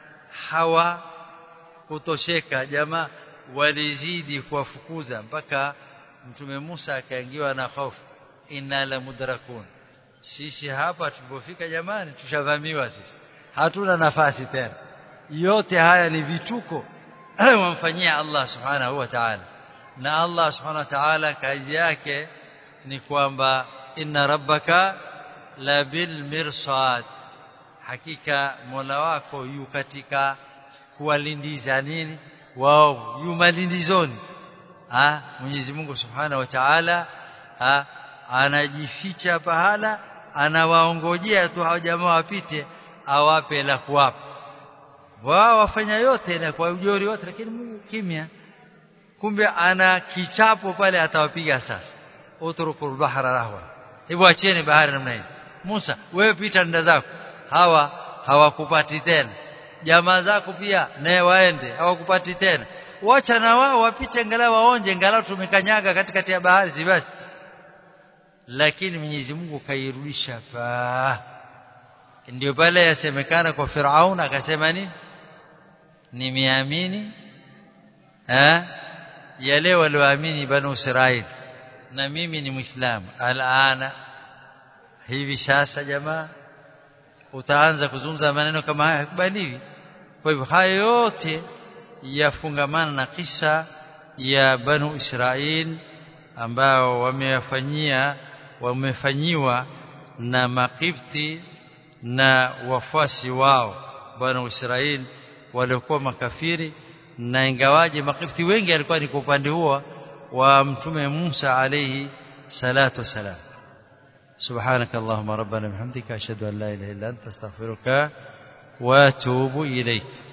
hawa kutosheka jamaa walizidi kuwafukuza mpaka mtume Musa akaingiwa na hofu inna la mudrakun sisi hapa tulipofika jamani tushavamiwa sisi hatuna nafasi tena yote haya ni vituko wamfanyia Allah subhanahu wa ta'ala na Allah subhanahu wa ta'ala kazi yake ni kwamba inna rabbaka la bil mirsad hakika Mola wako yu katika kuwalindiza nini wao yu malindizoni ah Mwenyezi Mungu subhanahu wa ta'ala ah anajificha pahala anawaongojea tu hao jamaa wapite awape la kuwapa wao wafanya yote na kwa ujori wote lakini Mungu kimya kumbe ana kichapo pale atawapiga sasa utrukul bahra rahwa hivyo acheni bahari namna hii Musa wewe pita nda zako hawa hawakupati tena jamaa zako pia naye waende hawakupati tena wacha na wao wapite angalau waonje angalau tumekanyaga katikati ya bahari si basi lakini Mwenyezi Mungu kairudisha fa ndio pale yasemekana kwa Firaun akasema nini nimeamini eh yale walioamini banu Israil na mimi ni muislamu alana hivi sasa jamaa utaanza kuzungumza maneno kama haya kubaliwi kwa hivyo haya yote yafungamana na kisa ya banu Israil ambao wameyafanyia wamefanyiwa na makifti na wafuasi wao bwana Israeli waliokuwa makafiri na ingawaje makifti wengi alikuwa ni kwa upande huo wa mtume Musa alayhi salatu wasalam سبحانك اللهم ربنا بحمدك أشهد أن لا إله إلا أنت استغفرك وأتوب إليك